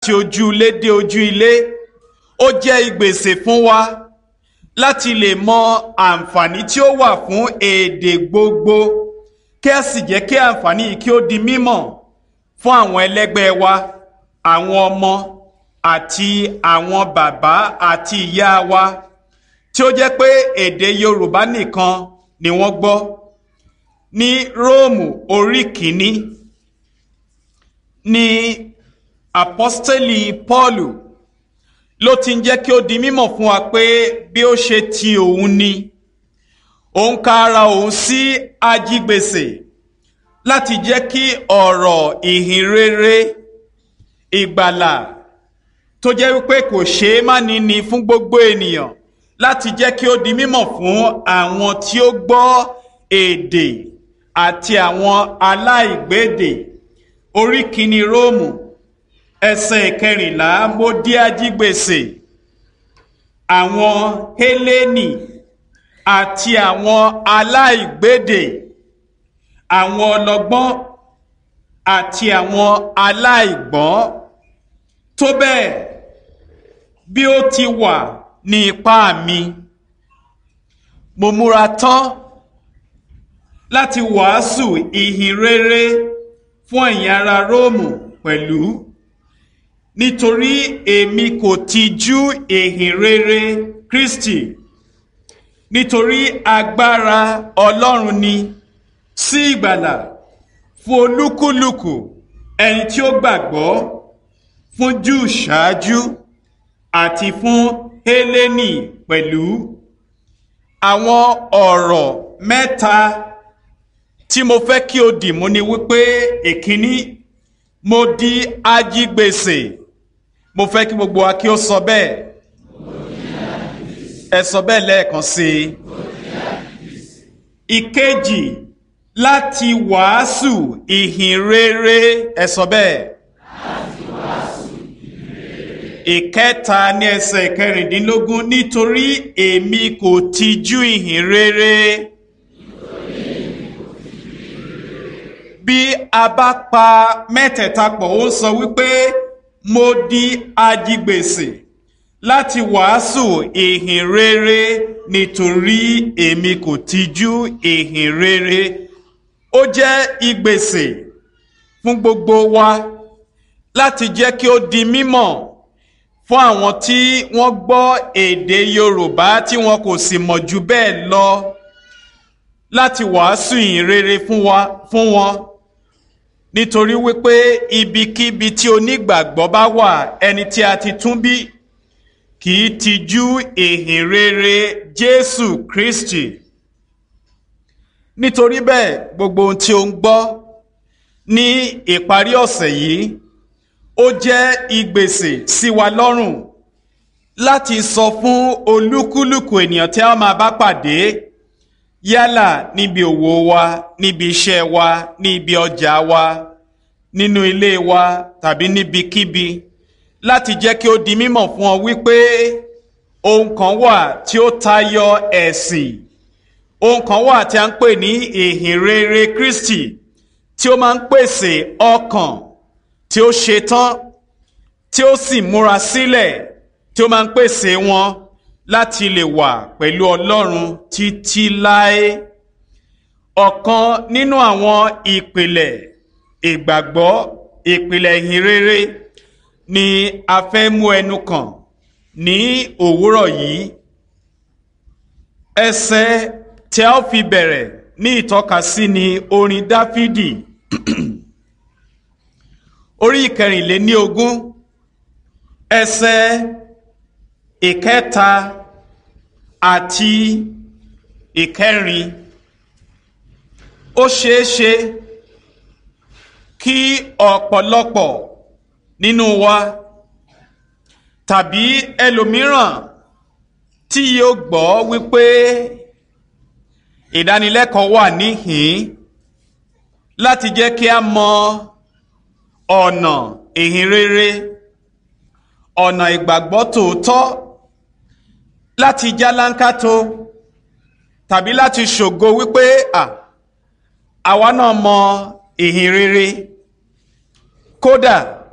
láti ojú ilé dé ojú ilé ó jẹ́ ìgbésè fún wa láti lè mọ àǹfààní tí ó wà fún èdè gbogbo kí a sì jẹ́ kí àǹfààní yìí kí ó di mímọ̀ fún àwọn ẹlẹ́gbẹ́ wa àwọn ọmọ àti àwọn bàbá àti ìyá wa tí ó jẹ́ pé èdè Yorùbá nìkan ni wọ́n gbọ́ ní Róòmù orí kìíní ní apọ́stẹ́lì Pọ́ọ̀lù ló ti ń jẹ́ kí ó di mímọ̀ fún wa pé bí ó ṣe ti òun ni òun ka ara òun sí ajígbèsè láti jẹ́ kí ọ̀rọ̀ ìhìnrere ìgbàlà tó jẹ́ wípé kò ṣeé má ní ni fún gbogbo ènìyàn láti jẹ́ kí ó di mímọ̀ fún àwọn tí ó gbọ́ èdè àti àwọn aláìgbédè orí kìíní Róòmù ẹsẹ̀ ìkẹrìnlá mo dí ajígbèsè àwọn Hélénì àti àwọn aláìgbédè àwọn ọlọ́gbọ́n àti àwọn aláìgbọ́n tó bẹ́ẹ̀ bí ó ti wà ní ipá mi mo múra tán láti wàásù ìhìn rere fún ẹ̀yin ará Róòmù pẹ̀lú nítorí èmi kò tijú ìhìn rere Kristi nítorí agbára Ọlọ́run ni sí ìgbàlà fún olúkúlùkù ẹni tí ó gbàgbọ́ fún Júù ṣáájú àti fún Hélénì pẹ̀lú àwọn ọ̀rọ̀ mẹ́ta tí mo fẹ́ kí o dì mú ni wípé èkíní mo di ajígbèsè mo fẹ́ kí gbogbo wa kí ó sọ bẹ́ẹ̀ ẹ sọ bẹ́ẹ̀ lẹ́ẹ̀kan sí i ìkejì láti wàásù ìhìn rere ẹ sọ bẹ́ẹ̀ ìkẹta ní ẹsẹ̀ ìkẹrìndínlógún nítorí èmi kò tijú ìhìn rere. bí a bá pa mẹ́tẹ̀ẹ̀ta pọ̀ ó sọ wípé mo di ajigbèsè láti wàásù ìhìn rere nítorí èmi kò tijú ìhìn rere ó jẹ́ ìgbèsè fún gbogbo wa láti jẹ́ kí ó di mímọ̀ fún àwọn tí wọ́n gbọ́ èdè Yorùbá tí wọn kò sì mọ̀ jù bẹ́ẹ̀ lọ láti wàásù ìhìn rere fún wa fún wọn nítorí wípé ibikíbi tí onígbàgbọ́ bá wà ẹni tí a ti tún bí kì í tijú ìhìn rere Jésù Kristi nítorí bẹ́ẹ̀ gbogbo ohun tí o ń gbọ́ ní ìparí ọ̀sẹ̀ yìí ó jẹ́ ìgbèsè sí wa lọ́rùn láti sọ fún olúkúlùkù ènìyàn tí a máa bá pàdé yálà níbi òwò wa níbi iṣẹ́ wa níbi ọjà wa nínú ilé wa tàbí níbikíbi láti jẹ́ kí ó di mímọ̀ fún ọ wípé ohun kan wà tí ó tayọ ẹ̀sìn ohun kan wà tí a ń pè ní ìhìn rere Kristi tí ó máa ń pèsè ọkàn tí ó ṣetán tí ó sì múra sílẹ̀ tí ó máa ń pèsè wọn láti lè wà pẹ̀lú Ọlọ́run títí láé ọ̀kan nínú àwọn ìpìlẹ̀ ìgbàgbọ́ ìpìlẹ̀ ìhìn rere ni a fẹ́ mú ẹnu kàn ní òwúrọ̀ yìí ẹsẹ̀ tí a ó fi bẹ̀rẹ̀ ní ìtọ́kasí ni orin Dáfídì orí ìkẹrìnléní ogún ẹsẹ̀ ìkẹta àti ìkẹrin ó ṣeé ṣe kí ọ̀pọ̀lọpọ̀ nínú wa tàbí ẹlòmíràn tí yóò gbọ́ wípé ìdánilẹ́kọ̀ọ́ wà níhìn láti jẹ́ kí a mọ ọ̀nà ìhìn rere ọ̀nà ìgbàgbọ́ tòótọ́ láti jálánkátó tàbí láti ṣògo wípé à àwa náà mọ ìhìn rere kódà